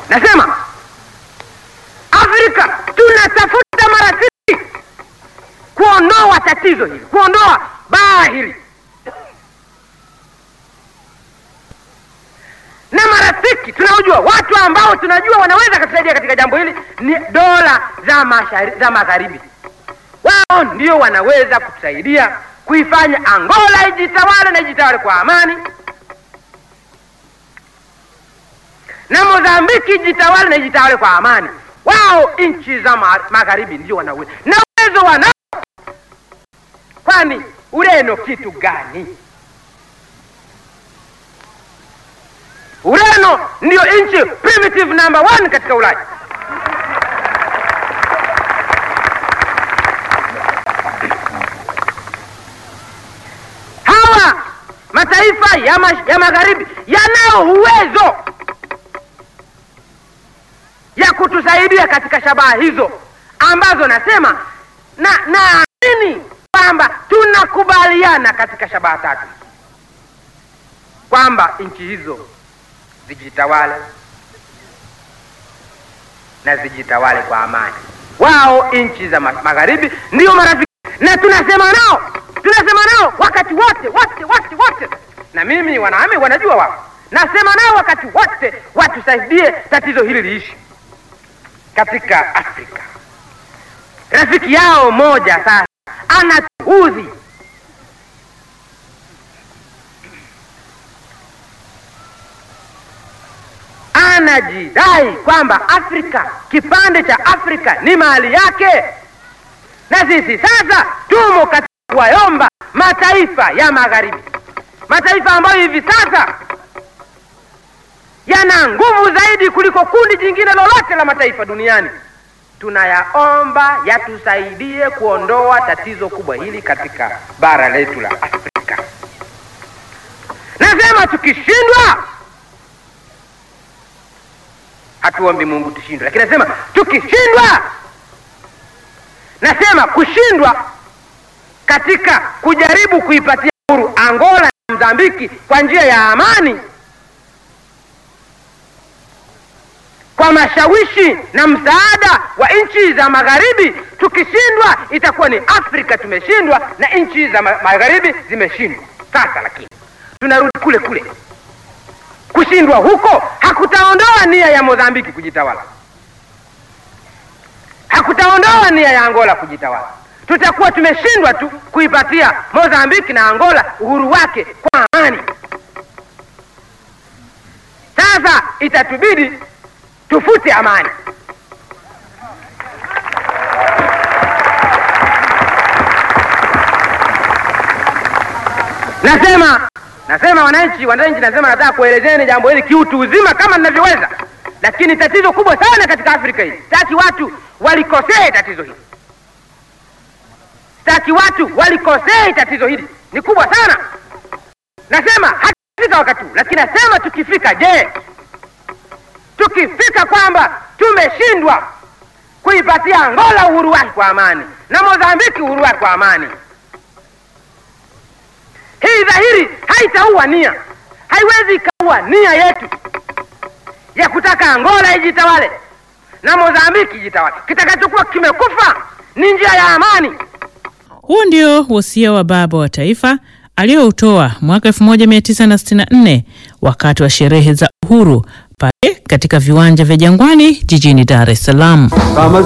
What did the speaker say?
nasema Afrika tunatafuta marafiki kuondoa tatizo hili, kuondoa baa hili, na marafiki tunaojua, watu ambao tunajua wanaweza kutusaidia katika jambo hili ni dola za mashari, za magharibi. Wao ndio wanaweza kutusaidia kuifanya Angola ijitawale na ijitawale kwa amani, na Mozambiki ijitawale na ijitawale kwa amani. Wao nchi za ma magharibi ndio wana uwezo na uwezo wanao. Kwani Ureno kitu gani? Ureno ndio nchi primitive number one katika Ulaya. Hawa mataifa ya, ma ya magharibi yanao uwezo ya kutusaidia katika shabaha hizo ambazo nasema na naamini kwamba tunakubaliana katika shabaha tatu kwamba nchi hizo zijitawale na zijitawale kwa amani. Wao nchi za magharibi ndio marafiki, na tunasema nao, tunasema nao wakati wote wote wote wote, na mimi wanaami wanajua wao, nasema nao wakati wote watusaidie tatizo hili liishi katika Afrika. Rafiki yao moja sasa anatuudhi, anajidai kwamba Afrika, kipande cha Afrika ni mali yake, na sisi sasa tumo katika kuwayomba mataifa ya magharibi, mataifa ambayo hivi sasa yana nguvu zaidi kuliko kundi jingine lolote la mataifa duniani. Tunayaomba yatusaidie kuondoa tatizo kubwa hili katika bara letu la Afrika. Nasema tukishindwa, hatuombi Mungu tushindwe, lakini nasema tukishindwa, nasema kushindwa katika kujaribu kuipatia uhuru Angola na Mozambiki kwa njia ya amani kwa mashawishi na msaada wa nchi za magharibi. Tukishindwa itakuwa ni Afrika tumeshindwa na nchi za magharibi zimeshindwa. Sasa lakini tunarudi kule kule, kushindwa huko hakutaondoa nia ya Mozambiki kujitawala, hakutaondoa nia ya Angola kujitawala. Tutakuwa tumeshindwa tu kuipatia Mozambiki na Angola uhuru wake kwa amani. Sasa itatubidi tufute amani. Nasema nasema wananchi, wananchi, nasema nataka kuelezeni jambo hili kiutu uzima kama ninavyoweza, lakini tatizo kubwa sana katika Afrika hii, sitaki watu walikosee tatizo hili, sitaki watu walikosee tatizo hili, ni kubwa sana. Nasema hatufika wakati huu, lakini nasema tukifika, je, tukifika kwamba tumeshindwa kuipatia Angola uhuru wake kwa amani na Mozambiki uhuru wake kwa amani, hii dhahiri haitaua nia, haiwezi ikaua nia yetu ya kutaka Angola ijitawale na Mozambiki ijitawale. Kitakachokuwa kimekufa ni njia ya amani. Huu ndio wosia wa baba wa taifa aliyoutoa mwaka 1964 wakati wa sherehe za uhuru pale katika viwanja vya Jangwani jijini Dar es Salaam. Kama